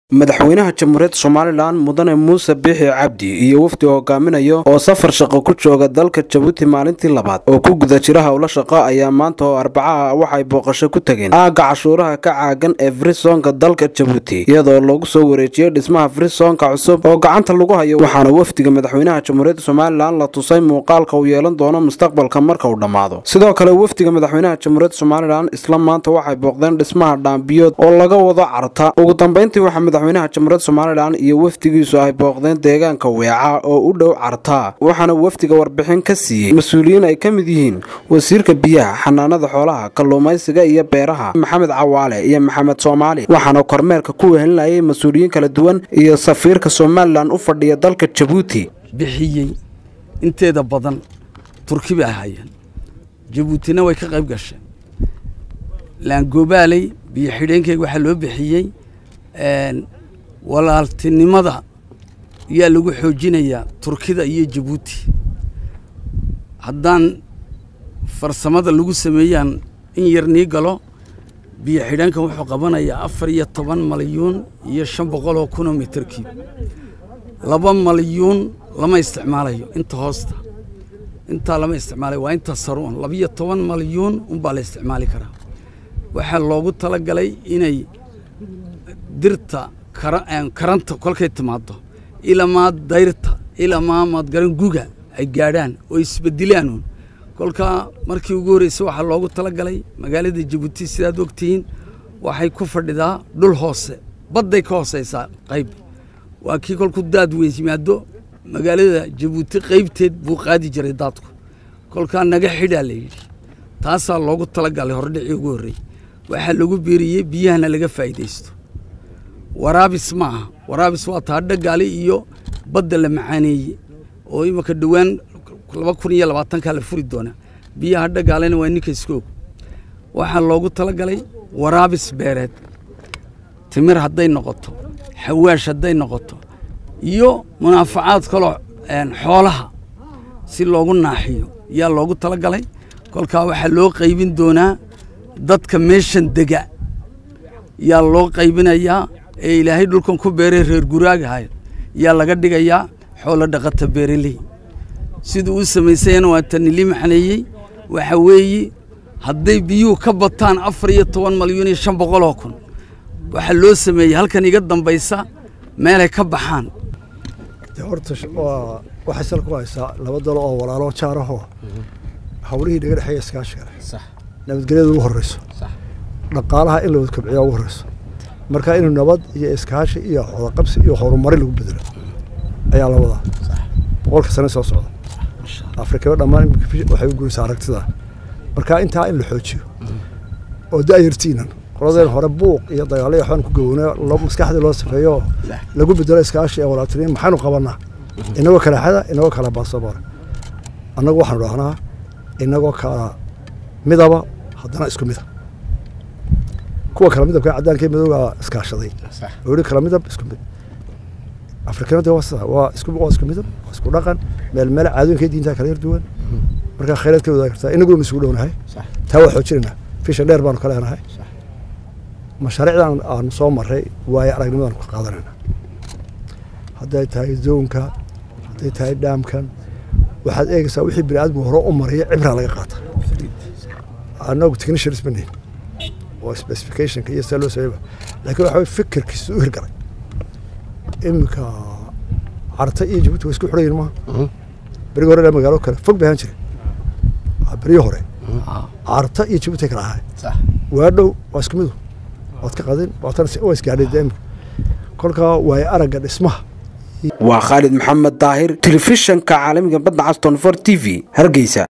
madaxweynaha jamhuuriyadda somalilan mudane muuse biixi cabdi iyo wafdi hogaaminayo oo safar shaqo ku jooga dalka jabuuti maalintii labaad oo ku guda jira howlo shaqo ayaa maanta oo arbacaha waxay booqasho ku tageen aagga cashuuraha ka caagan ee frisonka dalka jabuuti iyadoo lagu soo wareejiyey dhismaha frisonka cusub oo gacanta lagu hayo waxaana wafdiga madaxweynaha jamhuuriyadda somalilan la tusay muuqaalka uu yeelan doono mustaqbalka marka uu dhammaado sidoo kale wafdiga madaxweynaha jamhuuriyadda somalilan isla maanta waxay booqdeen dhismaha dhaambiyood oo laga wado carta ugu dambeyntii waxaa madaxweynaha jamhuuriyadda somalilan iyo wafdigiisu ay booqdeen deegaanka weeca oo u dhow carta waxaana wafdiga warbixin ka siiyey mas-uuliyiin ay ka mid yihiin wasiirka biyaha xanaanada xoolaha kalluumaysiga iyo beeraha maxamed cawaale iyo maxamed soomaali waxaana kormeerka ku wehelinayay mas-uuliyiin kala duwan iyo safiirka somalilan u fadhiya dalka jabuuti bixiyey inteeda badan turki bay ahaayeen jabuutina way ka qayb gasheen laangobaaley biyo xidheenkeyga waxaa loo bixiyey walaaltinimada yaa lagu xoojinayaa turkida iyo jabuuti haddaan farsamada lagu sameeyaan in yar nii galo biyo xidheenkan wuxuu qabanayaa afar iyo toban malyuun iyo shan boqol oo kunoo mitarkiib laba malyuun lama isticmaalayo inta hoosta intaa lama isticmaalayo waa inta saruun labiyo toban malyuun unbaa la isticmaali karaa waxaa loogu talagalay inay dirta karanta kolkay timaado ilamaa dayrta ilamaa maadgaran guga ay gaadhaan oo isbedilaan kolkaa markii ugu horreysay waxaa loogu talagalay magaalada jabuuti sidaad ogtihiin waxay ku fadhidaa dhul hoose badday ka hooseysaa qayb waa kii kolku daad weyn yimaado magaalada jabuuti qaybteed buu qaadi jiray daadku kolkaa naga xidhaa la yidhi taasaa loogu talagalay hordhicii ugu horrey waxaa lagu biiriyey biyahana laga faa'iidaysto waraabis ma aha waraabis waa taa dhagaali iyo badda la macaaneeye oo imanka dhowaan laba kun iyo labaatankaa la furi doonaa biyaha dhagaalena waa ninka iskoog waxaa loogu talagalay waraabis beereed timir hadday noqoto xawaash hadday noqoto iyo munaafacaad kaloo xoolaha si loogu naaxiyo yaa loogu talagalay kolkaa waxaa loo qaybin doonaa dadka meeshan dega yaa loo qaybinayaa ee ilaahay dhulkan ku beeray reer guraagahay yaa laga dhigayaa xoolo dhaqata beereley siduu u samaysayana waa tanili maxaneeyey waxa weeye hadday biyuhu ka bataan afar iyo toban malyuun iyo shan boqol oo kun waxaa loo sameeyey halkan iga dambaysa meelay ka baxaan horta waxay sal ku haysaa laba dalo oo walaalo jaarahoo hawlihii naga dhexeeya iskaashiga leh nabadgelyada ugu horreyso dhaqaalaha in la wada kobciyaa ugu horreyso marka inuu nabad iyo iskaashi iyo xoolaqabsi iyo horumari lagu bedelo ayaa la wadaa boqolka sane soo socda afrikaba dhammaan waxay u guraysaa aragtida marka intaa in la xoojiyo oo da'yartiinan qoladeen hore buuq iyo dagaalo iyo waxbaan ku gaboona maskaxdii loo safeeyo oo lagu bedelo iskaashi ee walaabtiniin maxaynu qabanaa inagoo kala xada inagoo kala baasaboor annagu waxaanu dhahnaa inagoo kala midaba haddana isku mida kuwa kala midabka caddaanka iyo madowga iskaashaday oo yihi kala midab isku mid afrikanada waa sida waa isku waa isku midab waa isku dhaqan meel meel caadooyinka diinta kala yar duwan marka khayraad ka wadaagi kartaa inaguna isugu dhownahay taa waa xoojinaynaa fisha dheer baanu ka leenahay mashaariicdan aanu soo maray waayo aragnimadaan ku qaadanayna hadday tahay zoonka hadday tahay dhaamkan waxaad eegaysaa wixii bini aadmigu hore u maraya cibraa laga qaata annagu technicians ma nihin oo specificationka iyo sida loo sameeyba laakiin waxa weye fikirkiisu u hirgalay iminka carta iyo jabuuti waa isku xidhayin maaha berigi hore magaalo kale fog bay ahaan jire berigi hore carta iyo jabuuti kala ahay waa dhow waa isku midu waad ka qadin waa isgaadhay imika kolkaa waayo aragga dhismaha waa khaalid maxamed daahir telefishanka caalamiga badda caston for t v hargeysa